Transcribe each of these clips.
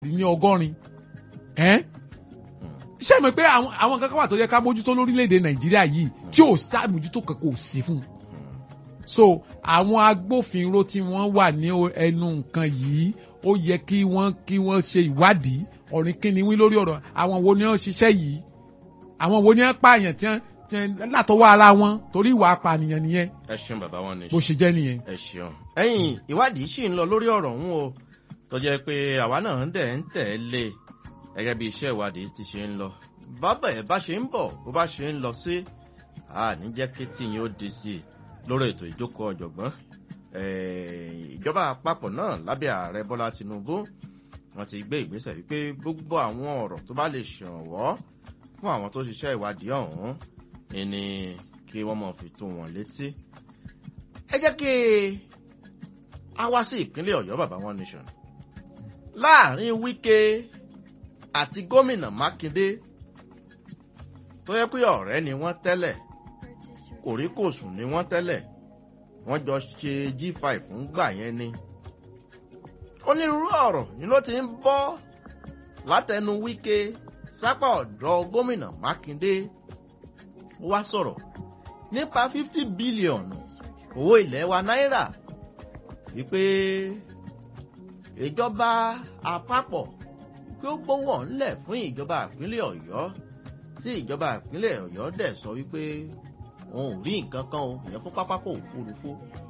ní ọgọ́rin ẹ́n ṣé mi pé àwọn àwọn kankan wà tó yẹ ká mójútó lórílẹ̀‐èdè nàìjíríà yìí tí ò sàmójútó kankan ò sí fún un so àwọn agbófinró tí wọ́n wà ní ẹnu nǹkan yìí ó yẹ kí wọ́n kí wọ́n ṣe ìwádìí ọ̀rìn kíni wí lórí ọ̀rọ̀ àwọn wo ni wọ́n ṣiṣẹ́ yìí àwọn wo ni wọ́n pààyàn tí wọ́n látọwọ́ ara wọn torí ìwà apànìyàn nìyẹn ẹ ṣeun bàbá wọn ní bó ṣe jẹ́ nìyẹn. ẹ ṣeun. ẹ̀yin ìwádìí sì ń lọ lórí ọ̀rọ̀ ọ̀hún o tó jẹ́ pé àwa náà ń dẹ̀ ń tẹ̀lé gẹ́gẹ́ bí iṣẹ́ ìwádìí ti ṣe ń lọ bábà ẹ̀ bá ṣe ń bọ̀ bó bá ṣe ń lọ sí àní jẹ́ kí tíyìn ó di sí i lórí ètò ìjókòó ọ̀jọ̀gbọ́n ìjọba àpapọ̀ náà lábẹ́ ààrẹ bọ́lá tinubu wọ́n ti gbé ìgbésẹ̀ wípé gbogbo àwọn ọ̀rọ̀ tó bá lè ṣèrànwọ́ fún àwọn tó ṣiṣẹ́ ìwádìí ọ̀hún ni kí wọ́n mọ̀ fi tó wọn létí. ẹ jẹ́ kí a wá sí ìpínlẹ̀ ọ̀yọ́ bàbá one nation láàrin wíkẹ́ àti gómìnà mákindé tó yẹ pé ọ̀rẹ́ ni wọ́n tẹ́lẹ̀ kòríkòsùn ni wọ́n tẹ́lẹ̀ wọ́n jọ ṣe g5 ń gbà yẹn ni. onírúurú ọ̀rọ̀ ni ló ti ń bọ́ látẹnu wíkẹ́ sápá ọ̀dọ́ gómìnà mákindé wá sọ̀rọ̀ nípa fifty bílíọ̀nù owó ilẹ̀ wa náírà wípé ìjọba àpapọ̀ pé ó gbówó ńlẹ̀ fún ìjọba ìpínlẹ̀ ọ̀yọ́ tí ìjọba ìpínlẹ̀ ọ̀yọ́ dẹ̀ sọ wípé òun ò rí nǹkan kan o ìyẹn fún pápákọ̀ òfurufú.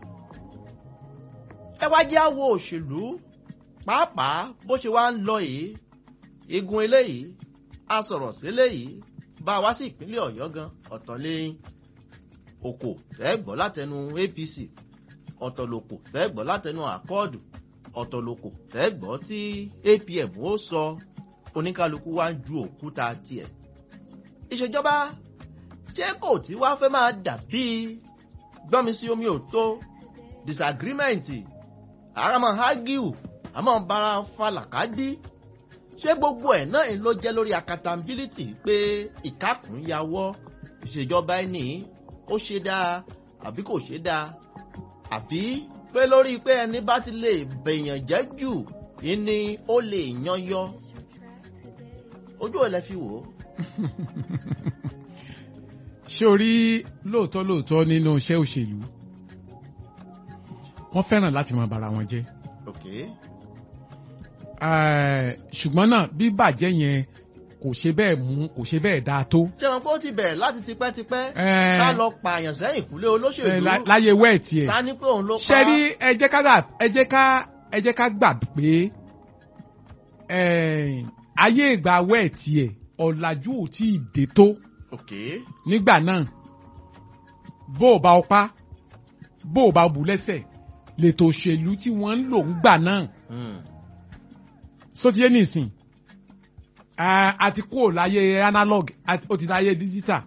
ẹ wá jẹ́ àwo òṣèlú pàápàá bó ṣe wá ń lọ yìí igun eléyìí a sọ̀rọ̀ sí eléyìí bá a wá sí ìpínlẹ̀ ọ̀yọ́ gan ọ̀tọ̀ lẹ́yìn òkò tẹ́gbọ́ látẹnu apc ọ̀tọ̀ lòkò tẹ́gbọ́ látẹnu àkọọ́dù ọ̀tọ̀ lòkò tẹ́gbọ́ tí apm ó sọ oníkálukú wá ń ju òkúta tiẹ̀ ìṣèjọba ṣé kò tí wàá fẹ́ máa dàbí gbọ́mi sí omi ò tó disagreement àràmọ́ hagiu àmọ́ bara falàkádí ṣé gbogbo ẹ̀ náà ló jẹ́ lórí accountability pé ìkákùn yàwọ́ ìṣèjọba ẹni ó ṣe dáa àbí kò ṣe dáa àbí pé lórí pé ẹni bá ti lè bèèyàn jẹ́ jù ni ó lè yan yọ ojú ẹ̀ lẹ fi wò ó ṣé o rí lóòótọ́ lóòótọ́ nínú iṣẹ́ òṣèlú wọ́n fẹ́ràn láti máa bara wọn jẹ́ okay. ṣùgbọ́n náà bí bàjẹ́ yẹn kò ṣe bẹ́ẹ̀ mú kò ṣe bẹ́ẹ̀ dáa tó. ṣé wọn kó ti bẹ̀rẹ̀ láti tipẹ́tipẹ́ ká lọ pààyàn sẹ́yìn kúlé olóṣèlú láyé wẹ́ẹ̀tì ẹ̀ ká ní pé òun ló pa. ṣe rí ẹ jẹ́ ká ẹ jẹ́ ká ẹ jẹ́ ká gbà pé ayé ìgbà wẹ́ẹ̀tì ẹ̀ ọ̀làjú ò tí ì dé tó okay. nígbà náà bó o bá ọpá bó o bá bù lẹ́sẹ̀ lètò òṣèlú tí wọ́n ń lò ń gbà náà sótìyé nìsín àti kúrò láyé analog ó ti láyé digital.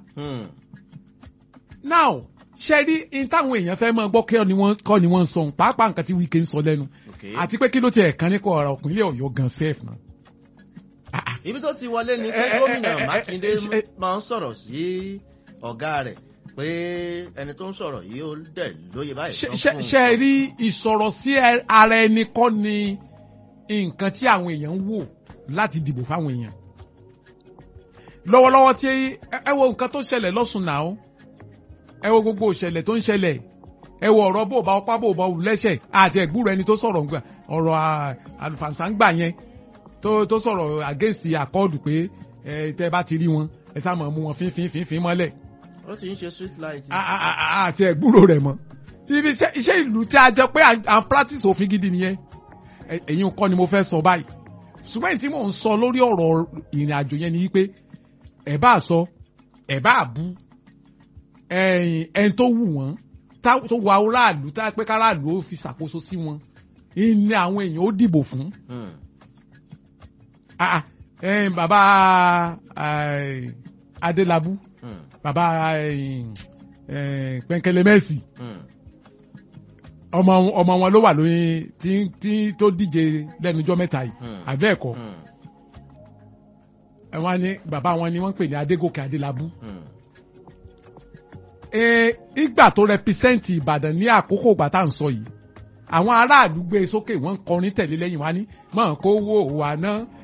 now ṣe rí in táwọn èèyàn fẹ́ máa gbọ́ kọ́ ni wọ́n ń sọ pàápàá nǹkan tí wíkẹ́ ń sọ lẹ́nu àti pé kí ló ti ẹ̀kan nípa ọ̀rọ̀ òpínlẹ̀ ọ̀yọ́ gan sef náà ibi tó ti wọlé ni pé gómìnà mákindé máa ń sọ̀rọ̀ sí ọ̀gá rẹ̀ pé ẹni tó ń sọ̀rọ̀ yìí ó dẹ̀ lóye báyìí. ṣe rí ìsọ̀rọ̀ sí ara ẹni kọ́ ni nǹkan tí àwọn èèyàn ń wò láti dìbò fáwọn èèyàn. lọ́wọ́lọ́wọ́ tí ẹ wo nǹkan tó ṣẹlẹ̀ lọ́sùn náà ẹ wo gbogbo ìṣẹ̀lẹ̀ tó ń ṣẹlẹ̀ ẹ wo ọ̀rọ̀ bó bá ọpá bó bá lẹ́sẹ̀ àti ẹ̀gbúrò ẹni tó sọ̀rọ̀ ọ̀rọ̀ àlùfàǹsángbà yẹn tó tó sọ̀rọ̀ against àkọọ́dù pé ẹ tẹ́ bá ti rí wọn ẹ sá mọ̀ mú wọn fínfín fínfín mọ́lẹ̀. ó ti ń ṣe street light. àti ẹ̀gbúrò rẹ̀ mọ́ ibi iṣẹ́ ìlú tí a jẹ pé à ń practice òfin gidi nìyẹn èyí kọ́ ni mo fẹ́ sọ báyìí ṣùgbọ́n tí mò ń sọ lórí ọ̀rọ̀ ìrìn àjò yẹn ni wípé ẹ̀ bá sọ ẹ̀ bá bú ẹ̀yìn tó wù wọ́n tó wà aráàlú tá pé káràlú ó fi ṣàkóso sí wọn ní àwọn èèyàn ó dìbò fún ah eh, bàbá eh, adélábù Hmm. bàbá eh, eh, pẹ̀nkẹ́lẹ́mẹ́sì Hmm. ọmọ ọmọ wọn ló wà lóyún tí tí tó díje lẹ́nujọ́ mẹ́ta yìí Hmm. àbẹ́ ẹ̀kọ́ Hmm. ẹ wọ́n ní bàbá wọn ni wọ́n ń pè ní adégòkè adélábù Hmm. Eh, ìgbà tó rẹpísẹ́ǹtì ìbàdàn ní àkókò ìgbà tá à ń sọ yìí àwọn aráàlú gbé e sókè wọ́n ń kọrin tẹ̀lé lẹ́yìn wá ní mọ̀ kó wó wà ná